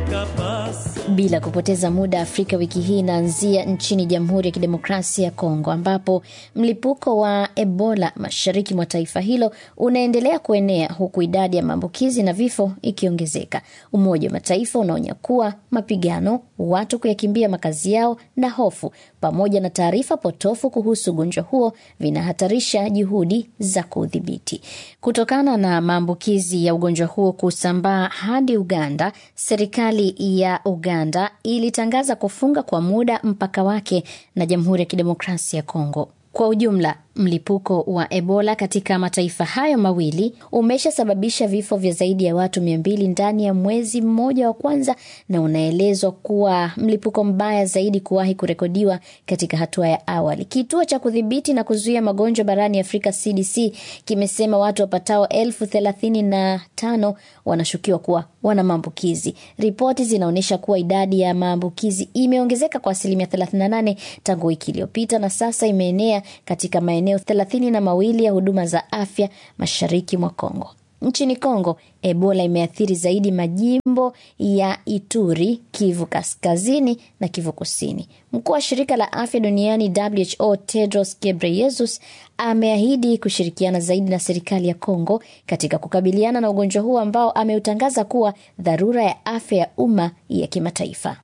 Bila kupoteza muda, Afrika wiki hii inaanzia nchini Jamhuri ya Kidemokrasia ya Kongo, ambapo mlipuko wa Ebola mashariki mwa taifa hilo unaendelea kuenea huku idadi ya maambukizi na vifo ikiongezeka. Umoja wa Mataifa unaonya kuwa mapigano, watu kuyakimbia makazi yao na hofu pamoja na taarifa potofu kuhusu ugonjwa huo vinahatarisha juhudi za kuudhibiti. Kutokana na maambukizi ya ugonjwa huo kusambaa hadi Uganda, serikali ya Uganda ilitangaza kufunga kwa muda mpaka wake na Jamhuri ya Kidemokrasia ya Kongo. Kwa ujumla, mlipuko wa Ebola katika mataifa hayo mawili umeshasababisha vifo vya zaidi ya watu mia mbili ndani ya mwezi mmoja wa kwanza na unaelezwa kuwa mlipuko mbaya zaidi kuwahi kurekodiwa katika hatua ya awali. Kituo cha kudhibiti na kuzuia magonjwa barani Afrika CDC kimesema watu wapatao elfu thelathini na tano wanashukiwa kuwa wana maambukizi. Ripoti zinaonyesha kuwa idadi ya maambukizi imeongezeka kwa asilimia 38 tangu wiki iliyopita na sasa imeenea katika maeneo thelathini na mawili ya huduma za afya mashariki mwa Kongo. Nchini Kongo, Ebola imeathiri zaidi majimbo ya Ituri, Kivu Kaskazini na Kivu Kusini. Mkuu wa shirika la afya duniani WHO Tedros Ghebreyesus ameahidi kushirikiana zaidi na serikali ya Kongo katika kukabiliana na ugonjwa huu ambao ameutangaza kuwa dharura ya afya ya umma ya kimataifa.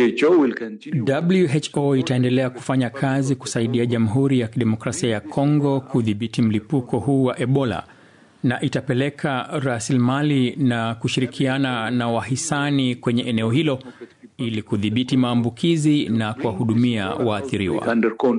WHO itaendelea kufanya kazi kusaidia Jamhuri ya Kidemokrasia ya Kongo kudhibiti mlipuko huu wa Ebola na itapeleka rasilimali na kushirikiana na wahisani kwenye eneo hilo ili kudhibiti maambukizi na kuwahudumia waathiriwa.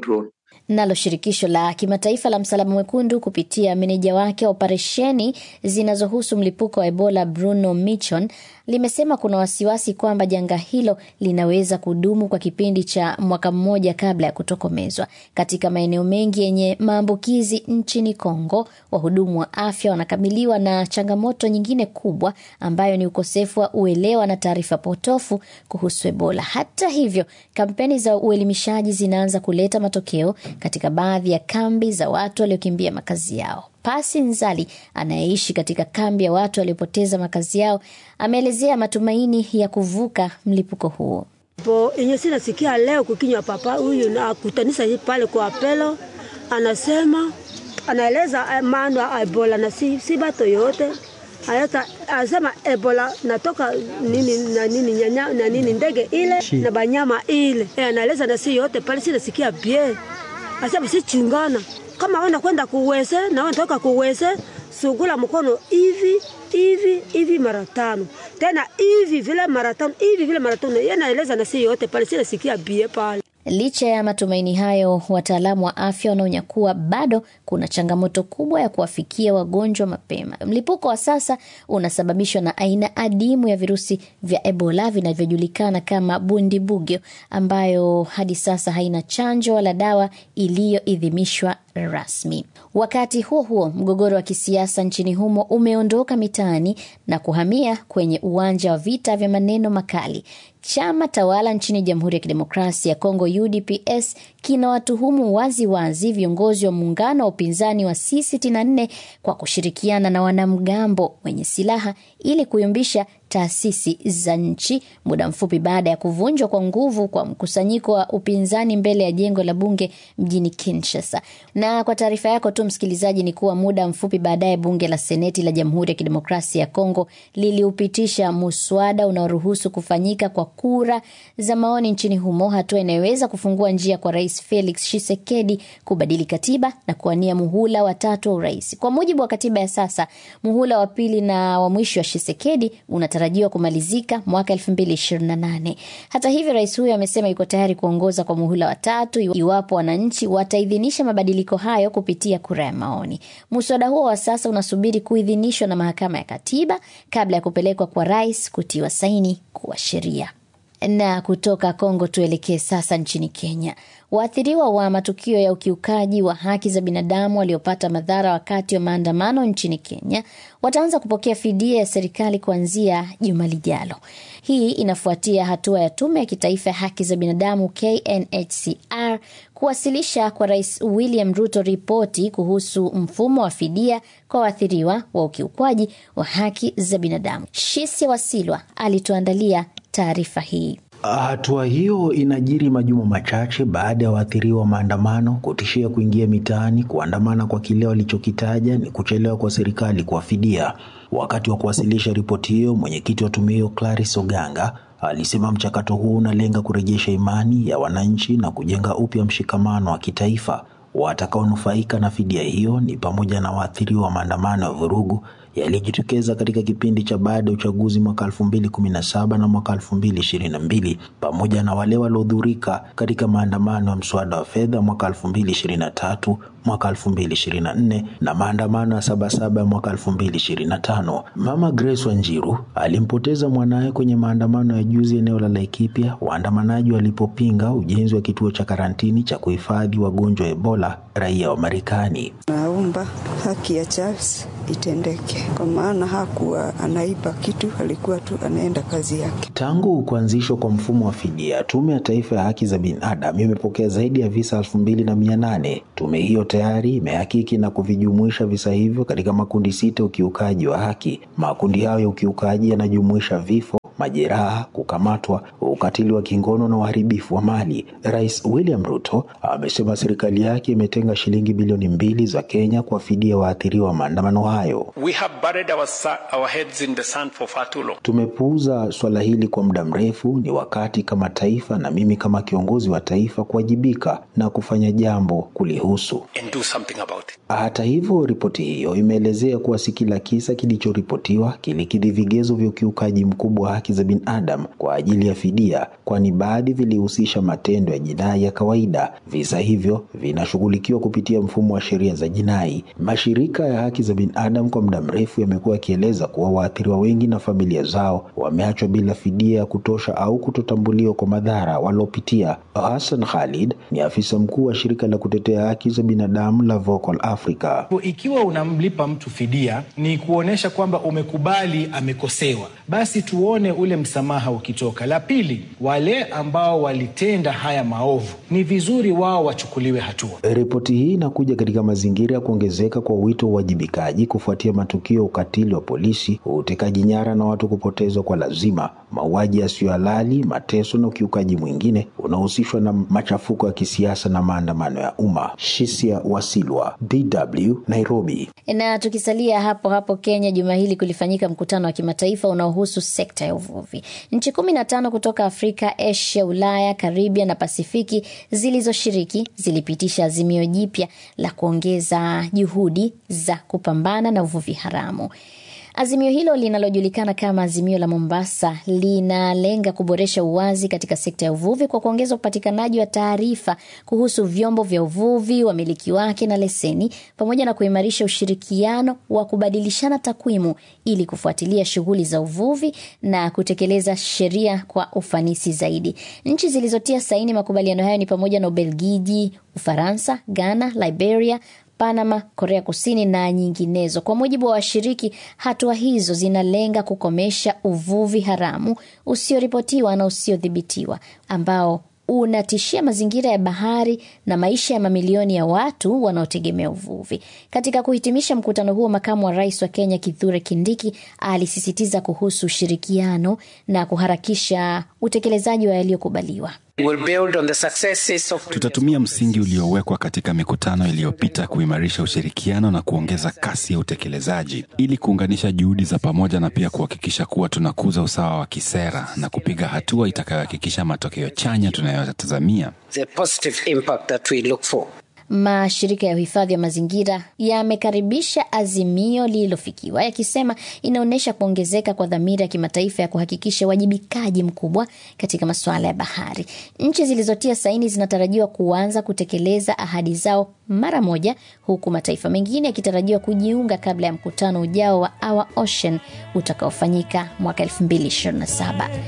Nalo shirikisho la kimataifa la Msalaba Mwekundu kupitia meneja wake wa operesheni zinazohusu mlipuko wa Ebola Bruno Michon limesema kuna wasiwasi kwamba janga hilo linaweza kudumu kwa kipindi cha mwaka mmoja kabla ya kutokomezwa. Katika maeneo mengi yenye maambukizi nchini Kongo, wahudumu wa afya wanakabiliwa na changamoto nyingine kubwa ambayo ni ukosefu wa uelewa na taarifa potofu kuhusu Ebola. Hata hivyo, kampeni za uelimishaji zinaanza kuleta matokeo katika baadhi ya kambi za watu waliokimbia makazi yao. Pasi Nzali anayeishi katika kambi ya watu waliopoteza makazi yao ameelezea matumaini ya kuvuka mlipuko huo. po yenye sinasikia leo kukinywa papa huyu na akutanisa pale kwa apelo, anasema anaeleza maana ya Ebola na si, si bato yote Ayata, anasema Ebola natoka nini na nini nyanya na nini ndege ile Shi. na banyama ile e, anaeleza na si yote pale sinasikia bie asema si chungana kama wana kwenda kuwese na wanatoka kuwese sugula mkono hivi hivi hivi mara tano tena hivi vile mara tano hivi vile mara tano. Yeye anaeleza na si yote pale, si nasikia bie pale. Licha ya matumaini hayo, wataalamu wa afya wanaonya kuwa bado kuna changamoto kubwa ya kuwafikia wagonjwa mapema. Mlipuko wa sasa unasababishwa na aina adimu ya virusi vya Ebola vinavyojulikana kama bundibugyo, ambayo hadi sasa haina chanjo wala dawa iliyoidhinishwa rasmi. Wakati huo huo, mgogoro wa kisiasa nchini humo umeondoka mitaani na kuhamia kwenye uwanja wa vita vya maneno makali. Chama tawala nchini Jamhuri ya Kidemokrasia ya Kongo, UDPS, kinawatuhumu wazi wazi viongozi wa muungano wa upinzani wa C64 kwa kushirikiana na wanamgambo wenye silaha ili kuyumbisha taasisi za nchi, muda mfupi baada ya kuvunjwa kwa nguvu kwa mkusanyiko wa upinzani mbele ya jengo la bunge mjini Kinshasa. Na kwa taarifa yako tu msikilizaji, ni kuwa muda mfupi baadaye bunge la seneti la Jamhuri ya Kidemokrasia ya Kongo liliupitisha muswada unaoruhusu kufanyika kwa kura za maoni nchini humo, hatua inayoweza kufungua njia kwa Rais Felix Tshisekedi kubadili katiba na kuwania muhula watatu wa urais. Kwa mujibu wa katiba ya sasa, muhula wa pili na wa mwisho wa Tshisekedi unatarajiwa kumalizika mwaka 2028. Hata hivyo, rais huyo amesema yuko tayari kuongoza kwa muhula wa tatu iwapo wananchi wataidhinisha mabadiliko hayo kupitia kura ya maoni. Muswada huo wa sasa unasubiri kuidhinishwa na mahakama ya katiba kabla ya kupelekwa kwa rais kutiwa saini kuwa sheria. Na kutoka Kongo tuelekee sasa nchini Kenya. Waathiriwa wa matukio ya ukiukaji wa haki za binadamu waliopata madhara wakati wa maandamano nchini Kenya wataanza kupokea fidia ya serikali kuanzia juma lijalo. Hii inafuatia hatua ya Tume ya Kitaifa ya Haki za Binadamu KNHCR kuwasilisha kwa Rais William Ruto ripoti kuhusu mfumo wa fidia kwa waathiriwa wa ukiukwaji wa haki za binadamu. Shisia Wasilwa alituandalia taarifa hii. Hatua hiyo inajiri majuma machache baada ya waathiriwa wa maandamano kutishia kuingia mitaani kuandamana kwa kile walichokitaja ni kuchelewa kwa serikali kuwafidia. Wakati wa kuwasilisha ripoti hiyo, mwenyekiti wa tume hiyo Clarice Oganga alisema mchakato huu unalenga kurejesha imani ya wananchi na kujenga upya mshikamano wa kitaifa. Watakaonufaika na fidia hiyo ni pamoja na waathiriwa wa maandamano ya vurugu yaliyojitokeza katika kipindi cha baada ya uchaguzi mwaka 2017 na mwaka 2022 pamoja na wale waliodhurika katika maandamano ya mswada wa fedha mwaka 2023, mwaka 2024 na maandamano ya Sabasaba ya mwaka 2025. Mama Grace Wanjiru alimpoteza mwanaye kwenye maandamano ya juzi eneo la Laikipia, waandamanaji walipopinga ujenzi wa kituo cha karantini cha kuhifadhi wagonjwa wa Ebola raia wa Marekani. Naomba haki ya Charles itendeke, kwa maana hakuwa anaiba kitu, alikuwa tu anaenda kazi yake. Tangu kuanzishwa kwa mfumo wa fidia, Tume ya Taifa ya Haki za Binadamu imepokea zaidi ya visa elfu mbili na mia nane. Tume hiyo tayari imehakiki na kuvijumuisha visa hivyo katika makundi sita ukiukaji wa haki. Makundi hayo ya ukiukaji yanajumuisha vifo majeraha, kukamatwa, ukatili wa kingono na uharibifu wa mali. Rais William Ruto amesema serikali yake imetenga shilingi bilioni mbili za Kenya kuwafidia waathiriwa wa maandamano hayo. We have buried our, our heads in the sand for far too long. Tumepuuza swala hili kwa muda mrefu. Ni wakati kama taifa na mimi kama kiongozi wa taifa kuwajibika na kufanya jambo kulihusu. And do something about it. Hata hivyo, ripoti hiyo imeelezea kuwa si kila kisa kilichoripotiwa kilikidhi vigezo vya ukiukaji mkubwa wa haki za binadamu kwa ajili ya fidia, kwani baadhi vilihusisha matendo ya jinai ya kawaida. Visa hivyo vinashughulikiwa kupitia mfumo wa sheria za jinai. Mashirika ya haki za binadamu kwa muda mrefu yamekuwa yakieleza kuwa waathiriwa wengi na familia zao wameachwa bila fidia ya kutosha au kutotambuliwa kwa madhara waliopitia. Hassan Khalid ni afisa mkuu wa shirika la kutetea haki za binadamu la Vocal Africa. Ikiwa unamlipa mtu fidia, ni kuonyesha kwamba umekubali amekosewa, basi tuone ule msamaha ukitoka. La pili, wale ambao walitenda haya maovu ni vizuri wao wachukuliwe hatua. Ripoti hii inakuja katika mazingira ya kuongezeka kwa wito wa uwajibikaji kufuatia matukio ya ukatili wa polisi, utekaji nyara na watu kupotezwa kwa lazima, mauaji yasiyo halali, mateso na ukiukaji mwingine unaohusishwa na machafuko ya kisiasa na maandamano ya umma. Shisia Wasilwa, DW, Nairobi. Na tukisalia hapo hapo Kenya, juma hili kulifanyika mkutano wa kimataifa unaohusu sekta ya uvuvi. Nchi kumi na tano kutoka Afrika, Asia, Ulaya, Karibia na Pasifiki zilizoshiriki zilipitisha azimio jipya la kuongeza juhudi za kupambana na uvuvi haramu. Azimio hilo linalojulikana kama Azimio la Mombasa linalenga kuboresha uwazi katika sekta ya uvuvi kwa kuongeza upatikanaji wa taarifa kuhusu vyombo vya uvuvi, wamiliki wake na leseni, pamoja na kuimarisha ushirikiano wa kubadilishana takwimu ili kufuatilia shughuli za uvuvi na kutekeleza sheria kwa ufanisi zaidi. Nchi zilizotia saini makubaliano hayo ni pamoja na Ubelgiji, Ufaransa, Ghana, Liberia, Panama, Korea Kusini na nyinginezo. Kwa mujibu wa washiriki, hatua hizo zinalenga kukomesha uvuvi haramu usioripotiwa na usiodhibitiwa ambao unatishia mazingira ya bahari na maisha ya mamilioni ya watu wanaotegemea uvuvi. Katika kuhitimisha mkutano huo, makamu wa rais wa Kenya Kithure Kindiki alisisitiza kuhusu ushirikiano na kuharakisha utekelezaji wa yaliyokubaliwa. Of... Tutatumia msingi uliowekwa katika mikutano iliyopita kuimarisha ushirikiano na kuongeza kasi ya utekelezaji ili kuunganisha juhudi za pamoja na pia kuhakikisha kuwa tunakuza usawa wa kisera na kupiga hatua itakayohakikisha matokeo chanya tunayotazamia. Mashirika ya uhifadhi wa mazingira yamekaribisha azimio lililofikiwa yakisema inaonyesha kuongezeka kwa dhamira ya kimataifa ya kuhakikisha uwajibikaji mkubwa katika masuala ya bahari. Nchi zilizotia saini zinatarajiwa kuanza kutekeleza ahadi zao mara moja, huku mataifa mengine yakitarajiwa kujiunga kabla ya mkutano ujao wa Our Ocean utakaofanyika mwaka 2027.